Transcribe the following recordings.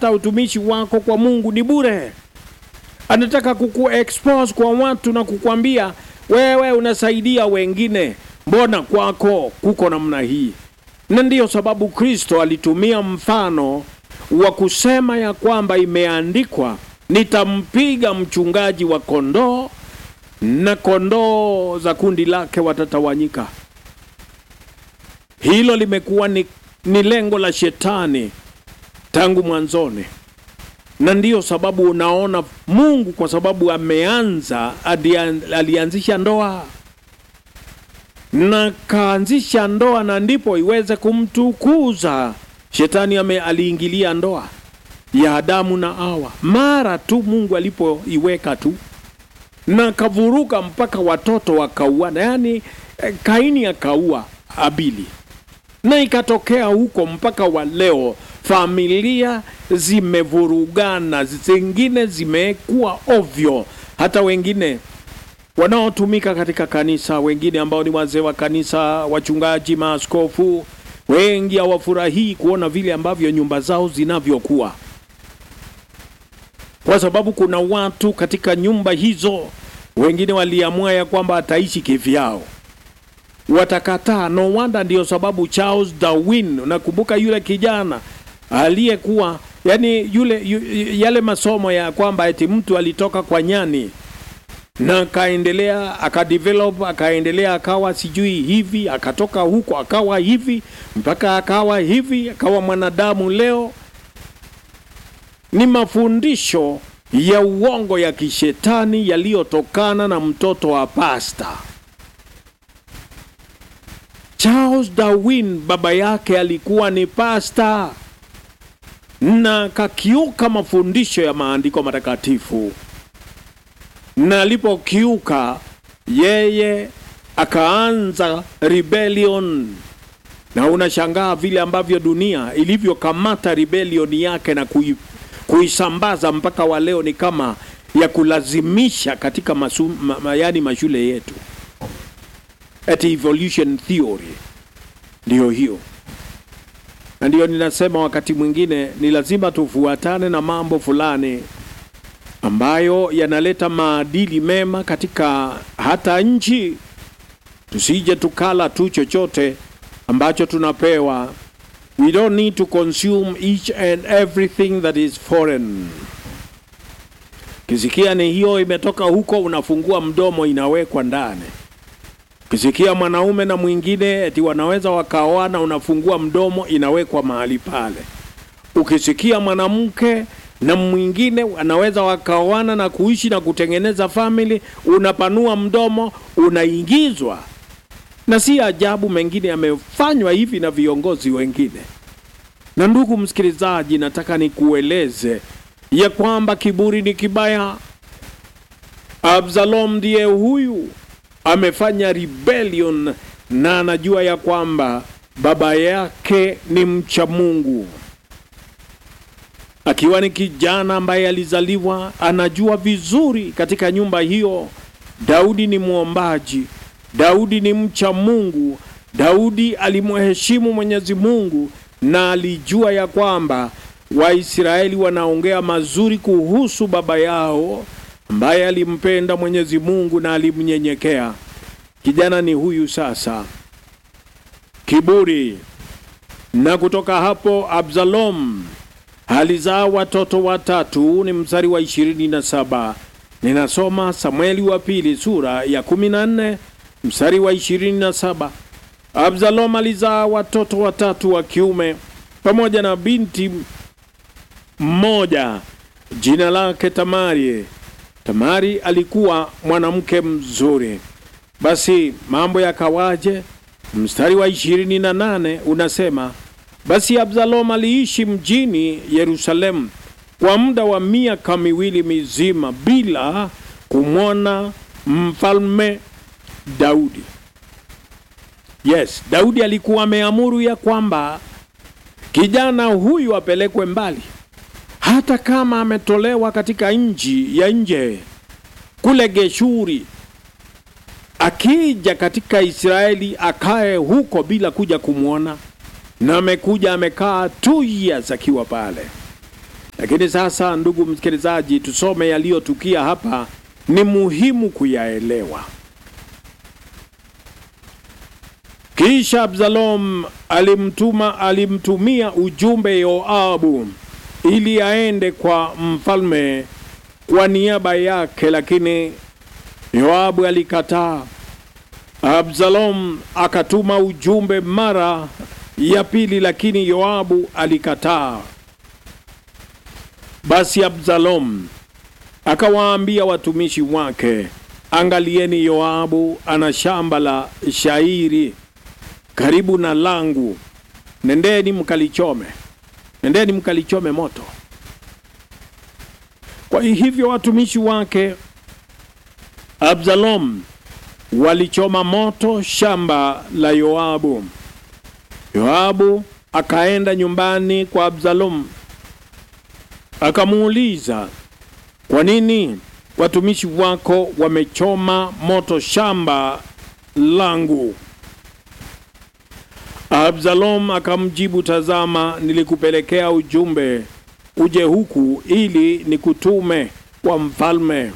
hata utumishi wako kwa Mungu ni bure. Anataka kuku expose kwa watu na kukwambia wewe unasaidia wengine, mbona kwako kuko namna hii? Na ndiyo sababu Kristo alitumia mfano wa kusema ya kwamba imeandikwa, nitampiga mchungaji wa kondoo na kondoo za kundi lake watatawanyika. Hilo limekuwa ni, ni lengo la shetani tangu mwanzoni, na ndiyo sababu unaona Mungu kwa sababu ameanza adian- alianzisha ndoa na kaanzisha ndoa, na ndipo iweze kumtukuza. Shetani ame aliingilia ndoa ya Adamu na Hawa mara tu Mungu alipoiweka tu na kavuruka mpaka watoto wakauana, yaani eh, Kaini akaua Abili, na ikatokea huko mpaka wa leo familia zimevurugana, zingine zimekuwa ovyo, hata wengine wanaotumika katika kanisa, wengine ambao ni wazee wa kanisa, wachungaji, maaskofu, wengi hawafurahii kuona vile ambavyo nyumba zao zinavyokuwa kwa sababu kuna watu katika nyumba hizo, wengine waliamua ya kwamba ataishi kivyao, watakataa. No wonder, ndiyo sababu Charles Darwin, unakumbuka yule kijana aliyekuwa yani yule yu, yale masomo ya kwamba eti mtu alitoka kwa nyani na akaendelea akadevelop akaendelea akawa sijui hivi akatoka huko akawa hivi mpaka akawa hivi akawa mwanadamu leo ni mafundisho ya uongo ya kishetani yaliyotokana na mtoto wa pasta. Charles Darwin baba yake alikuwa ni pasta na kakiuka mafundisho ya maandiko matakatifu, na alipokiuka yeye akaanza rebellion na unashangaa vile ambavyo dunia ilivyokamata rebellion yake na kui, kuisambaza mpaka wa leo ni kama ya kulazimisha katika masu, ma, ma, yani mashule yetu at evolution theory ndiyo hiyo na ndiyo ninasema wakati mwingine ni lazima tufuatane na mambo fulani ambayo yanaleta maadili mema katika hata nchi tusije tukala tu chochote ambacho tunapewa we don't need to consume each and everything that is foreign kisikia ni hiyo imetoka huko unafungua mdomo inawekwa ndani kisikia mwanaume na mwingine eti wanaweza wakaoana unafungua mdomo inawekwa mahali pale ukisikia mwanamke na mwingine wanaweza wakaoana na kuishi na kutengeneza family unapanua mdomo unaingizwa na si ajabu mengine yamefanywa hivi na viongozi wengine. Na ndugu msikilizaji, nataka nikueleze ya kwamba kiburi ni kibaya. Absalom ndiye huyu amefanya rebellion na anajua ya kwamba baba yake ni mcha Mungu. Akiwa ni kijana ambaye alizaliwa, anajua vizuri katika nyumba hiyo Daudi ni mwombaji, Daudi ni mcha Mungu, Daudi alimheshimu Mwenyezi Mungu na alijua ya kwamba Waisraeli wanaongea mazuri kuhusu baba yao ambaye alimpenda Mwenyezi Mungu na alimnyenyekea. Kijana ni huyu sasa, kiburi. Na kutoka hapo Absalom alizaa watoto watatu, ni mstari wa ishirini na saba. Ninasoma Samueli wa pili sura ya kumi na nne mstari wa ishirini na saba. Absalom alizaa watoto watatu wa kiume pamoja na binti mmoja jina lake Tamari. Tamari alikuwa mwanamke mzuri. Basi mambo yakawaje? Mstari wa ishirini na nane unasema basi Absalom aliishi mjini Yerusalemu kwa muda wa miaka miwili mizima bila kumwona mfalme Daudi. Yes, Daudi alikuwa ameamuru ya kwamba kijana huyu apelekwe mbali, hata kama ametolewa katika nchi ya nje kule Geshuri, akija katika Israeli akae huko bila kuja kumwona, na amekuja amekaa two years akiwa pale Lakini sasa, ndugu msikilizaji, tusome yaliyotukia hapa, ni muhimu kuyaelewa. Kisha Absalom alimtuma alimtumia ujumbe Yoabu ili aende kwa mfalme kwa niaba yake, lakini Yoabu alikataa. Absalom akatuma ujumbe mara ya pili, lakini Yoabu alikataa. Basi Absalom akawaambia watumishi wake, angalieni, Yoabu ana shamba la shairi karibu na langu, nendeni mkalichome, nendeni mkalichome moto. Kwa hivyo watumishi wake Absalom walichoma moto shamba la Yoabu. Yoabu akaenda nyumbani kwa Absalom akamuuliza, kwa nini watumishi wako wamechoma moto shamba langu? Absalom akamjibu, tazama, nilikupelekea ujumbe uje huku ili nikutume kwa mfalme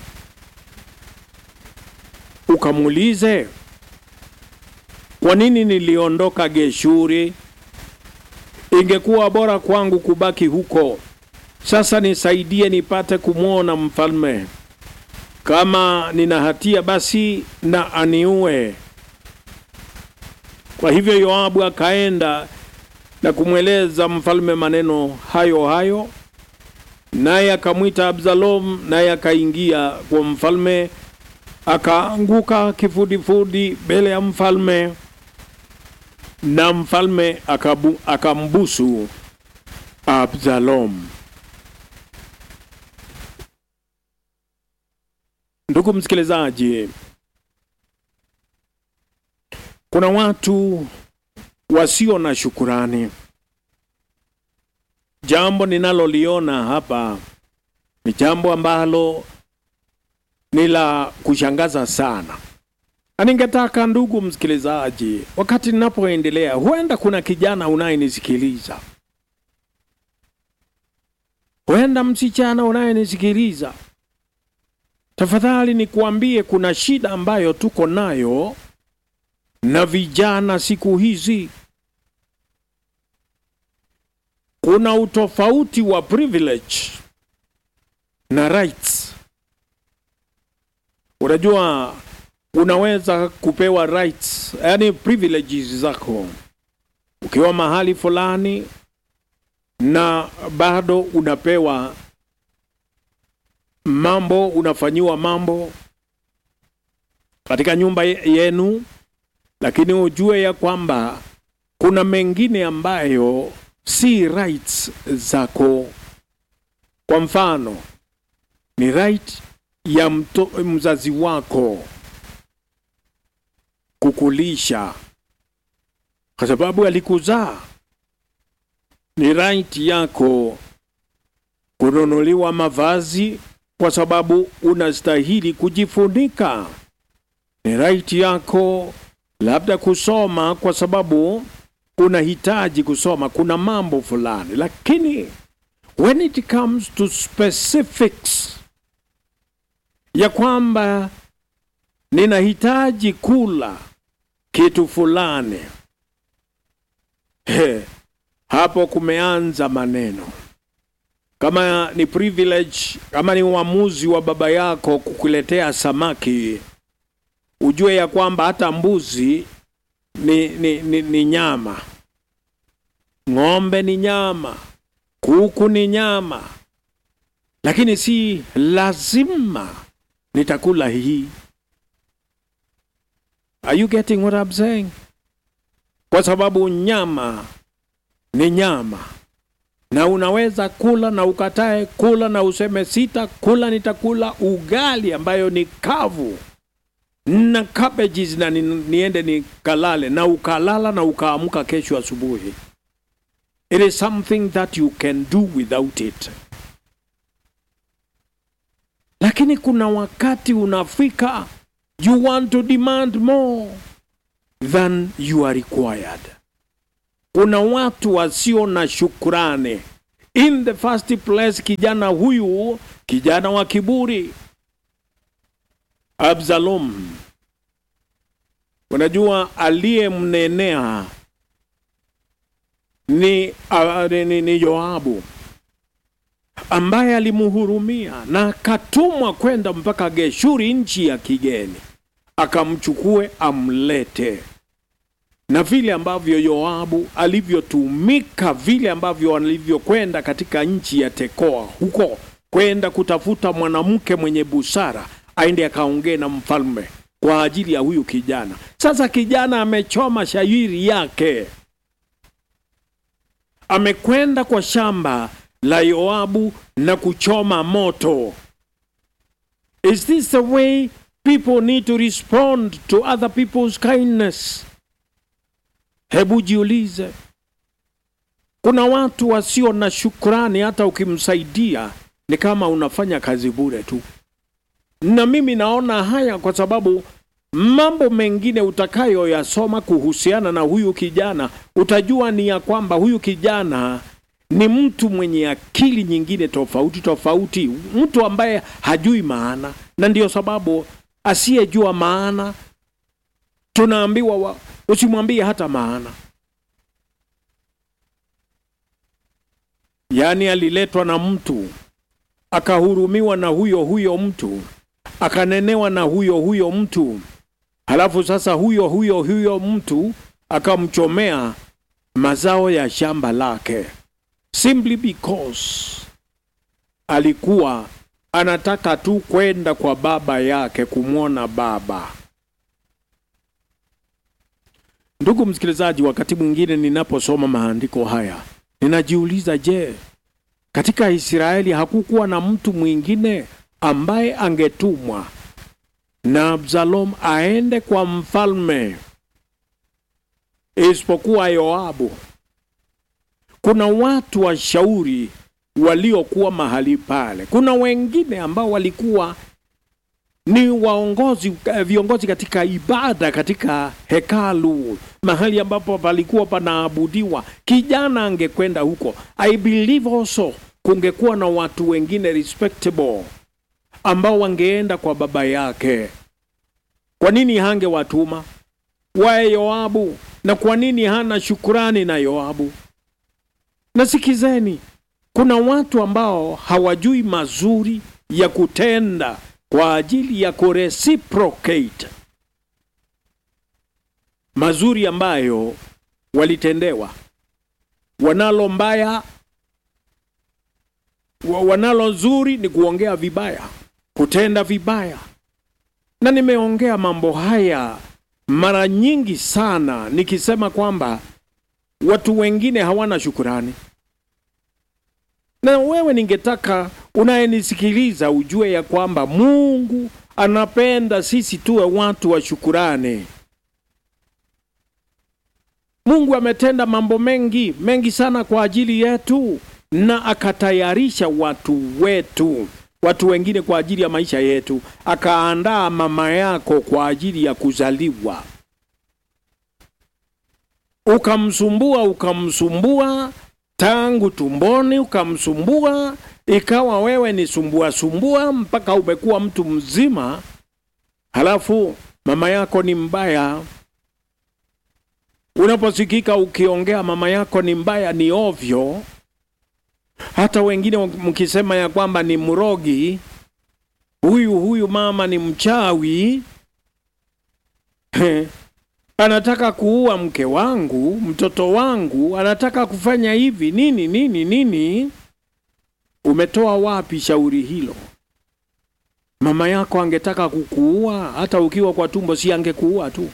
ukamuulize kwa nini niliondoka Geshuri. Ingekuwa bora kwangu kubaki huko. Sasa nisaidie nipate kumwona mfalme. Kama nina hatia, basi na aniue. Kwa hivyo Yoabu akaenda na kumweleza mfalme maneno hayo hayo, naye akamwita Absalom, naye akaingia kwa mfalme akaanguka kifudifudi mbele ya mfalme, na mfalme akabu, akambusu Absalom. Ndugu msikilizaji, kuna watu wasio na shukurani. Jambo ninaloliona hapa ni jambo ambalo ni la kushangaza sana, na ningetaka ndugu msikilizaji, wakati ninapoendelea, huenda kuna kijana unayenisikiliza, huenda msichana unayenisikiliza, tafadhali nikuambie, kuna shida ambayo tuko nayo na vijana siku hizi. Kuna utofauti wa privilege na rights. Unajua, unaweza kupewa rights, yani privileges zako ukiwa mahali fulani, na bado unapewa mambo, unafanyiwa mambo katika nyumba yenu, lakini ujue ya kwamba kuna mengine ambayo si rights zako. Kwa mfano, ni right ya mto, mzazi wako kukulisha kwa sababu alikuzaa. Ni right yako kununuliwa mavazi kwa sababu unastahili kujifunika. Ni right yako labda kusoma kwa sababu unahitaji kusoma, kuna mambo fulani, lakini when it comes to specifics ya kwamba ninahitaji kula kitu fulani, he, hapo kumeanza maneno. Kama ni privilege, kama ni uamuzi wa baba yako kukuletea samaki, ujue ya kwamba hata mbuzi ni, ni, ni, ni nyama, ng'ombe ni nyama, kuku ni nyama, lakini si lazima nitakula hii. Are you getting what I'm saying? Kwa sababu nyama ni nyama, na unaweza kula na ukatae kula na useme sita kula, nitakula ugali ambayo ni kavu na cabbages na ni, niende nikalale, na ukalala na ukaamka kesho asubuhi. It is something that you can do without it. Lakini kuna wakati unafika, you want to demand more than you are required. Kuna watu wasio na shukrani, In the first place, kijana huyu, kijana wa kiburi, Absalom, unajua aliyemnenea ni, uh, ni, ni Yoabu ambaye alimhurumia na akatumwa kwenda mpaka Geshuri, nchi ya kigeni, akamchukue amlete. Na vile ambavyo Yoabu alivyotumika, vile ambavyo alivyokwenda katika nchi ya Tekoa huko kwenda kutafuta mwanamke mwenye busara aende akaongee na mfalme kwa ajili ya huyu kijana. Sasa kijana amechoma shairi yake, amekwenda kwa shamba la Yoabu na kuchoma moto. Is this the way people need to respond to other people's kindness? Hebu jiulize, kuna watu wasio na shukrani, hata ukimsaidia ni kama unafanya kazi bure tu. Na mimi naona haya kwa sababu mambo mengine utakayoyasoma kuhusiana na huyu kijana, utajua ni ya kwamba huyu kijana ni mtu mwenye akili nyingine tofauti tofauti, mtu ambaye hajui maana, na ndiyo sababu asiyejua maana tunaambiwa wa, usimwambie hata maana. Yaani aliletwa na mtu akahurumiwa na huyo huyo mtu akanenewa na huyo huyo mtu, halafu sasa huyo huyo huyo mtu akamchomea mazao ya shamba lake simply because alikuwa anataka tu kwenda kwa baba yake kumwona baba. Ndugu msikilizaji, wakati mwingine ninaposoma maandiko haya ninajiuliza, je, katika Israeli hakukuwa na mtu mwingine ambaye angetumwa na Absalom aende kwa mfalme isipokuwa Yoabu? Kuna watu washauri waliokuwa mahali pale. Kuna wengine ambao walikuwa ni waongozi, viongozi katika ibada katika hekalu, mahali ambapo palikuwa panaabudiwa. Kijana angekwenda huko. I believe also kungekuwa na watu wengine respectable ambao wangeenda kwa baba yake. Kwa nini hangewatuma wae Yoabu? Na kwa nini hana shukurani na Yoabu? Na sikizeni, kuna watu ambao hawajui mazuri ya kutenda kwa ajili ya kureciprocate mazuri ambayo walitendewa. Wanalo mbaya, wanalo zuri ni kuongea vibaya, kutenda vibaya. Na nimeongea mambo haya mara nyingi sana nikisema kwamba watu wengine hawana shukurani. Na wewe ningetaka unayenisikiliza ujue ya kwamba Mungu anapenda sisi tuwe watu wa shukurani. Mungu ametenda mambo mengi mengi sana kwa ajili yetu, na akatayarisha watu wetu, watu wengine kwa ajili ya maisha yetu. Akaandaa mama yako kwa ajili ya kuzaliwa, ukamsumbua ukamsumbua tangu tumboni ukamsumbua, ikawa wewe ni sumbua sumbua mpaka umekuwa mtu mzima, halafu mama yako ni mbaya. Unaposikika ukiongea mama yako ni mbaya, ni ovyo. Hata wengine mkisema ya kwamba ni mrogi, huyu huyu mama ni mchawi anataka kuua mke wangu, mtoto wangu, anataka kufanya hivi nini nini nini. Umetoa wapi shauri hilo? Mama yako angetaka kukuua hata ukiwa kwa tumbo, si angekuua tu?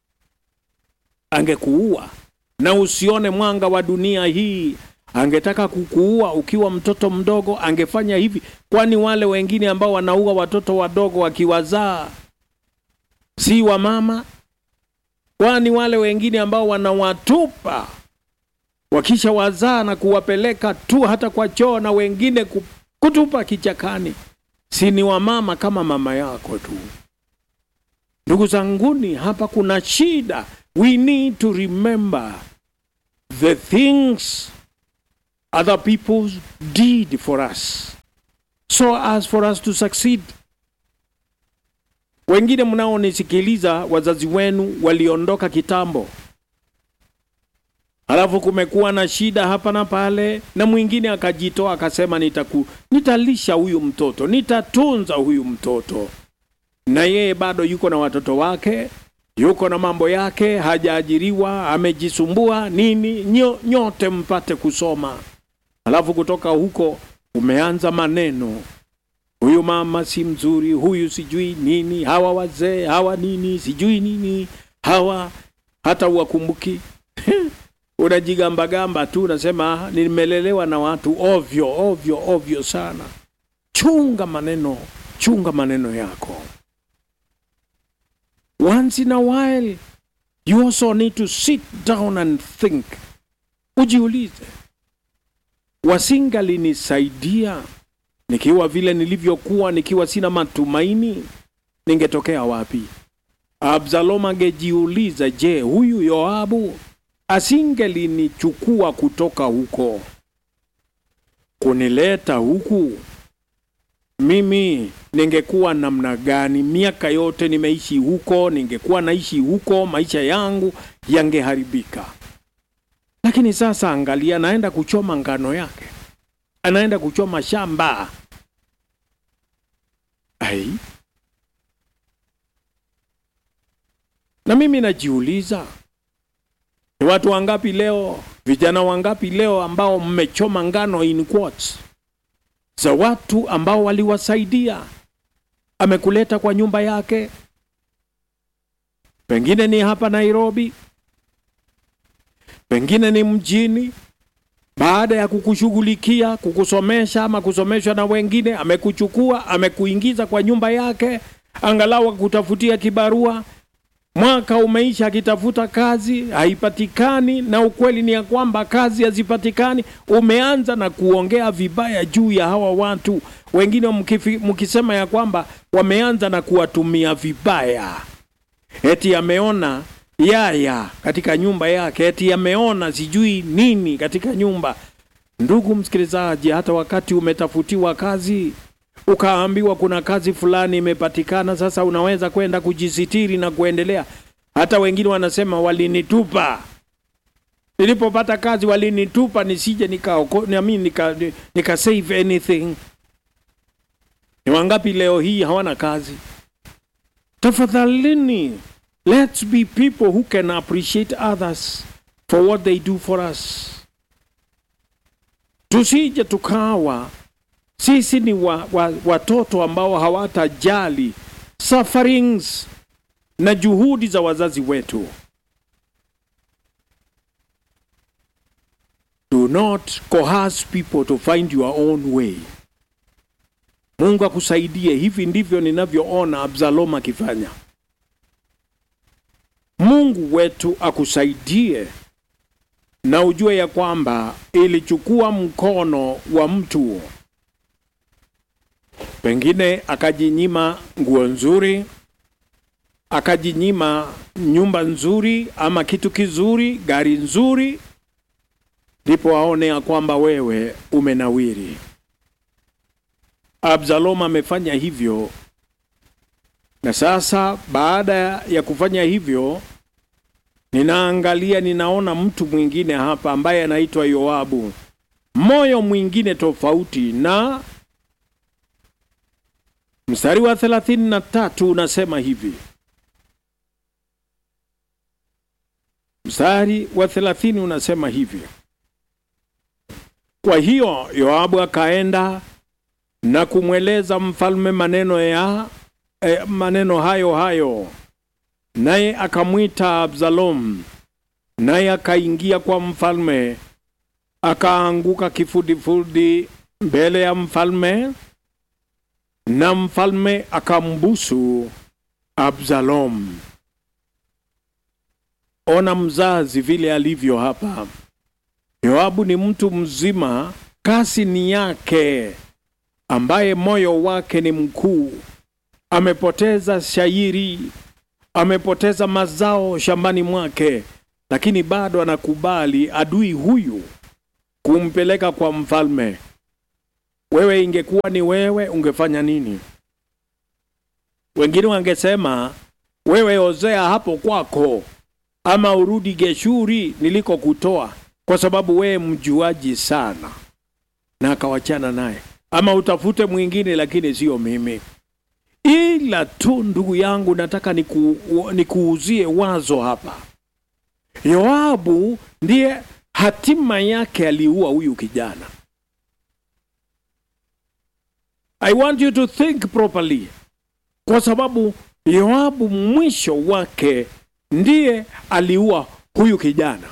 Angekuua na usione mwanga wa dunia hii. Angetaka kukuua ukiwa mtoto mdogo, angefanya hivi. Kwani wale wengine ambao wanaua watoto wadogo wakiwazaa si wa mama? Kwani wale wengine ambao wanawatupa wakisha wazaa na kuwapeleka tu hata kwa choo na wengine kutupa kichakani, si ni wamama kama mama yako tu? Ndugu zanguni, hapa kuna shida. We need to remember the things other people did for us so as for us to succeed. Wengine mnaonisikiliza, wazazi wenu waliondoka kitambo, halafu kumekuwa na shida hapa na pale, na mwingine akajitoa akasema, nitaku nitalisha huyu mtoto, nitatunza huyu mtoto, na yeye bado yuko na watoto wake, yuko na mambo yake, hajaajiriwa, amejisumbua nini, nyo, nyote mpate kusoma. Halafu kutoka huko umeanza maneno huyu mama si mzuri, huyu sijui nini, hawa wazee hawa nini sijui nini, hawa hata uwakumbuki unajigambagamba tu, unasema nimelelewa na watu ovyo ovyo ovyo sana. Chunga maneno, chunga maneno yako. Once in a while you also need to sit down and think. Ujiulize, wasingalinisaidia nikiwa vile nilivyokuwa, nikiwa sina matumaini, ningetokea wapi? Absalom angejiuliza, je, huyu Yoabu asingelinichukua kutoka huko kunileta huku, mimi ningekuwa namna gani? Miaka yote nimeishi huko, ningekuwa naishi huko, maisha yangu yangeharibika. Lakini sasa angalia, anaenda kuchoma ngano yake, anaenda kuchoma shamba. Ai, na mimi najiuliza ni watu wangapi leo, vijana wangapi leo ambao mmechoma ngano in quotes za watu ambao waliwasaidia, amekuleta kwa nyumba yake, pengine ni hapa Nairobi, pengine ni mjini, baada ya kukushughulikia, kukusomesha ama kusomeshwa na wengine, amekuchukua amekuingiza kwa nyumba yake, angalau akutafutia kibarua mwaka umeisha, akitafuta kazi haipatikani, na ukweli ni ya kwamba kazi hazipatikani. Umeanza na kuongea vibaya juu ya hawa watu wengine, mkifi, mkisema ya kwamba wameanza na kuwatumia vibaya, eti ameona yaya katika nyumba yake, eti ameona sijui nini katika nyumba. Ndugu msikilizaji, hata wakati umetafutiwa kazi ukaambiwa kuna kazi fulani imepatikana, sasa unaweza kwenda kujisitiri na kuendelea. Hata wengine wanasema walinitupa, nilipopata kazi walinitupa nisije nika, nami nika, nika save anything. Ni wangapi leo hii hawana kazi? Tafadhalini, let's be people who can appreciate others for what they do for us. Tusije tukawa sisi ni wa, wa, watoto ambao hawatajali sufferings na juhudi za wazazi wetu. Do not coerce people to find your own way. Mungu akusaidie. Hivi ndivyo ninavyoona Absalom akifanya. Mungu wetu akusaidie na ujue ya kwamba ilichukua mkono wa mtu pengine akajinyima nguo nzuri, akajinyima nyumba nzuri, ama kitu kizuri, gari nzuri, ndipo aone ya kwamba wewe umenawiri. Absalom amefanya hivyo, na sasa baada ya kufanya hivyo, ninaangalia, ninaona mtu mwingine hapa ambaye anaitwa Yoabu, moyo mwingine tofauti na Mstari wa thelathini na tatu unasema hivi. Mstari wa thelathini unasema hivi: kwa hiyo Yoabu akaenda na kumweleza mfalme maneno ya eh, maneno hayo hayo, naye akamwita Absalom, naye akaingia kwa mfalme, akaanguka kifudifudi mbele ya mfalme na mfalme akambusu Absalom. Ona mzazi vile alivyo hapa. Yoabu ni mtu mzima, kasi ni yake, ambaye moyo wake ni mkuu. Amepoteza shairi, amepoteza mazao shambani mwake, lakini bado anakubali adui huyu kumpeleka kwa mfalme. Wewe, ingekuwa ni wewe, ungefanya nini? Wengine wangesema wewe ozea hapo kwako, ama urudi Geshuri nilikokutoa, kwa sababu wewe mjuaji sana, na akawachana naye, ama utafute mwingine, lakini sio mimi. Ila tu ndugu yangu, nataka niku, nikuuzie wazo hapa. Yoabu ndiye hatima yake aliua huyu kijana. I want you to think properly, kwa sababu Yoabu mwisho wake ndiye aliua huyu kijana,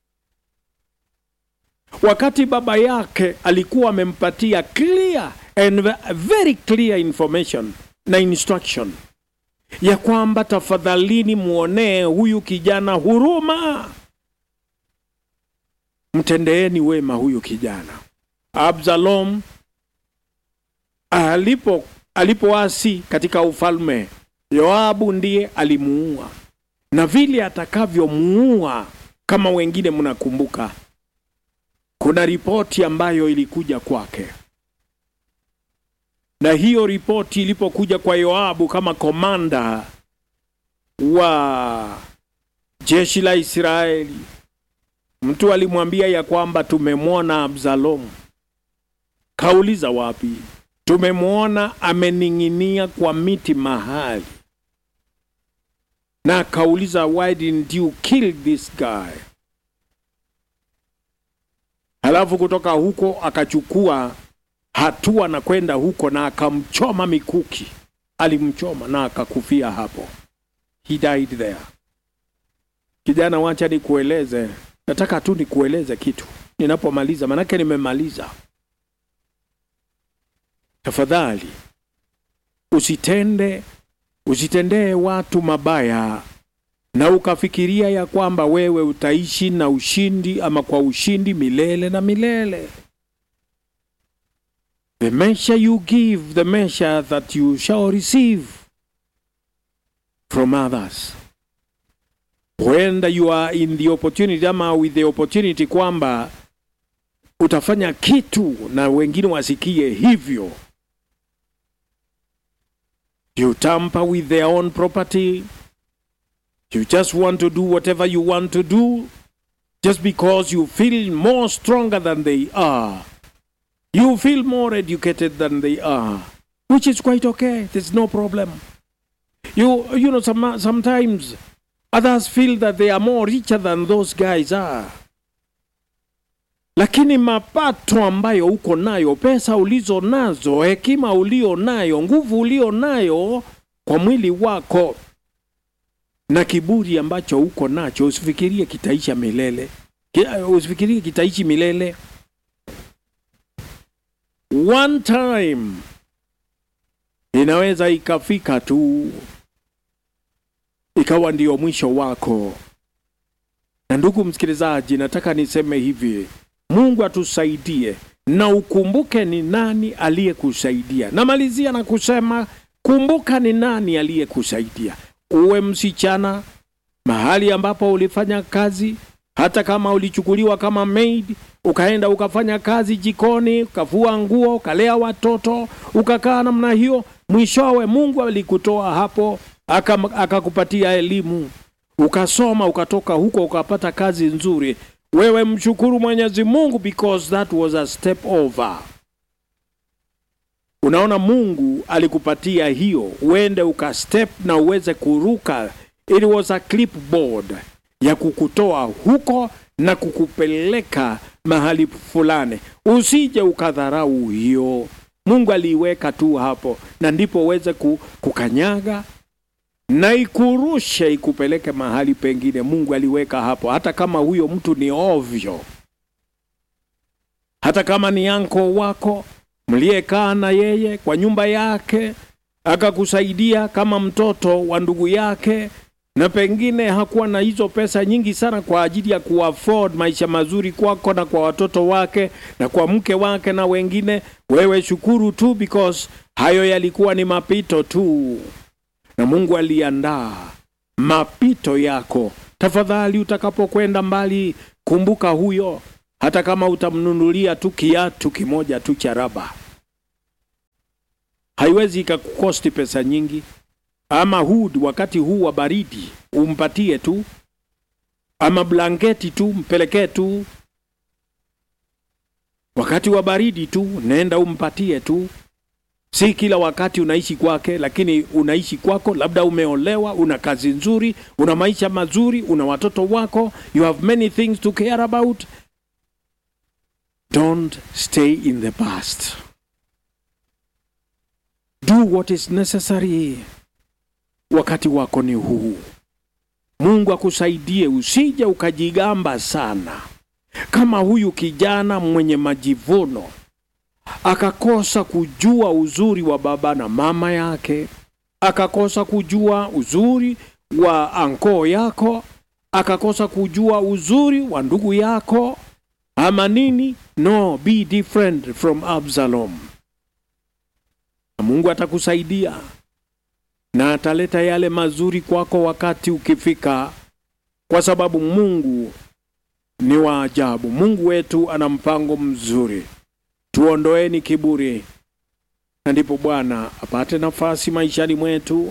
wakati baba yake alikuwa amempatia clear and very clear information na instruction ya kwamba tafadhalini muonee huyu kijana huruma, mtendeeni wema huyu kijana. Absalom alipo alipoasi katika ufalme, Yoabu ndiye alimuua, na vile atakavyomuua, kama wengine mnakumbuka, kuna ripoti ambayo ilikuja kwake na hiyo ripoti ilipokuja kwa Yoabu kama komanda wa jeshi la Israeli, mtu alimwambia ya kwamba tumemwona Absalomu. Kauliza wapi? Tumemwona amening'inia kwa miti mahali, na akauliza why didn't you kill this guy? Halafu kutoka huko akachukua hatua na kwenda huko na akamchoma mikuki, alimchoma na akakufia hapo, he died there. Kijana, wacha nikueleze, nataka tu nikueleze kitu ninapomaliza, manake nimemaliza. Tafadhali usitende usitendee watu mabaya na ukafikiria ya kwamba wewe utaishi na ushindi ama kwa ushindi milele na milele. The measure you give, the measure that you shall receive from others. Huenda you are in the opportunity ama with the opportunity kwamba utafanya kitu na wengine wasikie hivyo. You tamper with their own property. You just want to do whatever you want to do just because you feel more stronger than they are. You feel more educated than they are, which is quite okay. There's no problem. You you know some, sometimes others feel that they are more richer than those guys are. Lakini mapato ambayo uko nayo, pesa ulizo nazo, hekima ulio nayo, nguvu ulio nayo kwa mwili wako na kiburi ambacho uko nacho, usifikirie kitaisha milele, usifikirie kitaishi milele. One time inaweza ikafika tu ikawa ndio mwisho wako. Na ndugu msikilizaji, nataka niseme hivi, Mungu atusaidie na ukumbuke ni nani aliyekusaidia. Namalizia na kusema kumbuka ni nani aliyekusaidia. Uwe msichana mahali ambapo ulifanya kazi, hata kama ulichukuliwa kama maid ukaenda ukafanya kazi jikoni, ukavua nguo, ukalea watoto, ukakaa namna hiyo, mwishowe Mungu alikutoa hapo akakupatia elimu, ukasoma, ukatoka huko ukapata kazi nzuri. Wewe mshukuru Mwenyezi Mungu because that was a step over. Unaona, Mungu alikupatia hiyo uende ukastep na uweze kuruka. It was a clipboard ya kukutoa huko na kukupeleka mahali fulani. Usije ukadharau hiyo. Mungu aliiweka tu hapo, na ndipo uweze kukanyaga na ikurushe ikupeleke mahali pengine. Mungu aliweka hapo, hata kama huyo mtu ni ovyo, hata kama ni anko wako mliyekaa na yeye kwa nyumba yake, akakusaidia kama mtoto wa ndugu yake na pengine hakuwa na hizo pesa nyingi sana kwa ajili ya kuafford maisha mazuri kwako na kwa watoto wake na kwa mke wake na wengine. Wewe shukuru tu because hayo yalikuwa ni mapito tu, na Mungu aliandaa mapito yako. Tafadhali, utakapokwenda mbali, kumbuka huyo hata kama utamnunulia tu kiatu kimoja tu cha raba, haiwezi ikakukosti pesa nyingi. Ama hood wakati huu wa baridi umpatie tu, ama blanketi tu mpelekee tu wakati wa baridi tu, nenda umpatie tu. Si kila wakati unaishi kwake, lakini unaishi kwako, labda umeolewa, una kazi nzuri, una maisha mazuri, una watoto wako, you have many things to care about. Don't stay in the past. Do what is necessary. Wakati wako ni huu. Mungu akusaidie, usije ukajigamba sana kama huyu kijana mwenye majivuno akakosa kujua uzuri wa baba na mama yake, akakosa kujua uzuri wa ankoo yako, akakosa kujua uzuri wa ndugu yako ama nini. No, be different from Absalom. Na Mungu atakusaidia na ataleta yale mazuri kwako wakati ukifika, kwa sababu Mungu ni wa ajabu. Mungu wetu ana mpango mzuri. Tuondoeni kiburi, na ndipo Bwana apate nafasi maishani mwetu.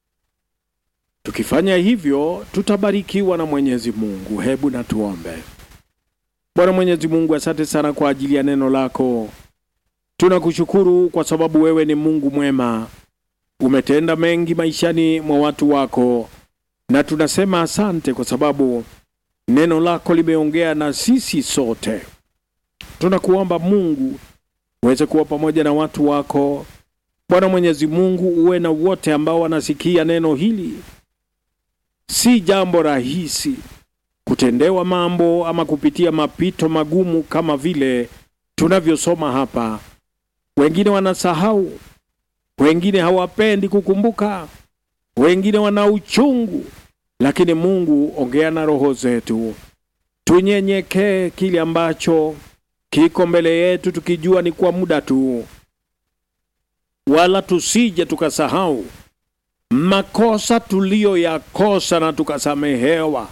Tukifanya hivyo, tutabarikiwa na Mwenyezi Mungu. Hebu na tuombe. Bwana Mwenyezi Mungu, asante sana kwa ajili ya neno lako. Tunakushukuru kwa sababu wewe ni Mungu mwema, umetenda mengi maishani mwa watu wako, na tunasema asante kwa sababu neno lako limeongea na sisi sote. Tunakuomba Mungu uweze kuwa pamoja na watu wako. Bwana Mwenyezi Mungu, uwe na wote ambao wanasikia neno hili. Si jambo rahisi kutendewa mambo ama kupitia mapito magumu kama vile tunavyosoma hapa. Wengine wanasahau, wengine hawapendi kukumbuka, wengine wana uchungu, lakini Mungu, ongea na roho zetu, tunyenyekee kile ambacho kiko mbele yetu, tukijua ni kwa muda tu, wala tusije tukasahau makosa tuliyoyakosa na tukasamehewa,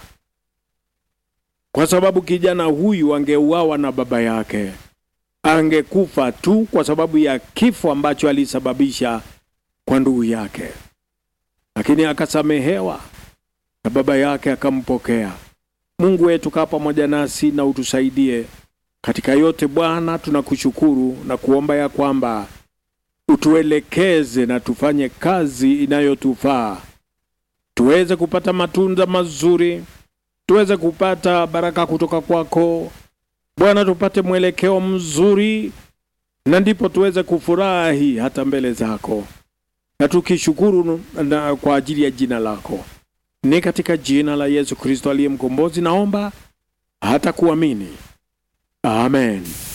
kwa sababu kijana huyu angeuawa na baba yake, angekufa tu kwa sababu ya kifo ambacho alisababisha kwa ndugu yake, lakini akasamehewa na baba yake akampokea. Mungu wetu, kaa pamoja nasi na utusaidie katika yote Bwana. Tunakushukuru na kuomba ya kwamba utuelekeze na tufanye kazi inayotufaa, tuweze kupata matunda mazuri, tuweze kupata baraka kutoka kwako Bwana, tupate mwelekeo mzuri, na ndipo tuweze kufurahi hata mbele zako, na tukishukuru na kwa ajili ya jina lako. Ni katika jina la Yesu Kristo aliye mkombozi naomba hata kuamini, amen.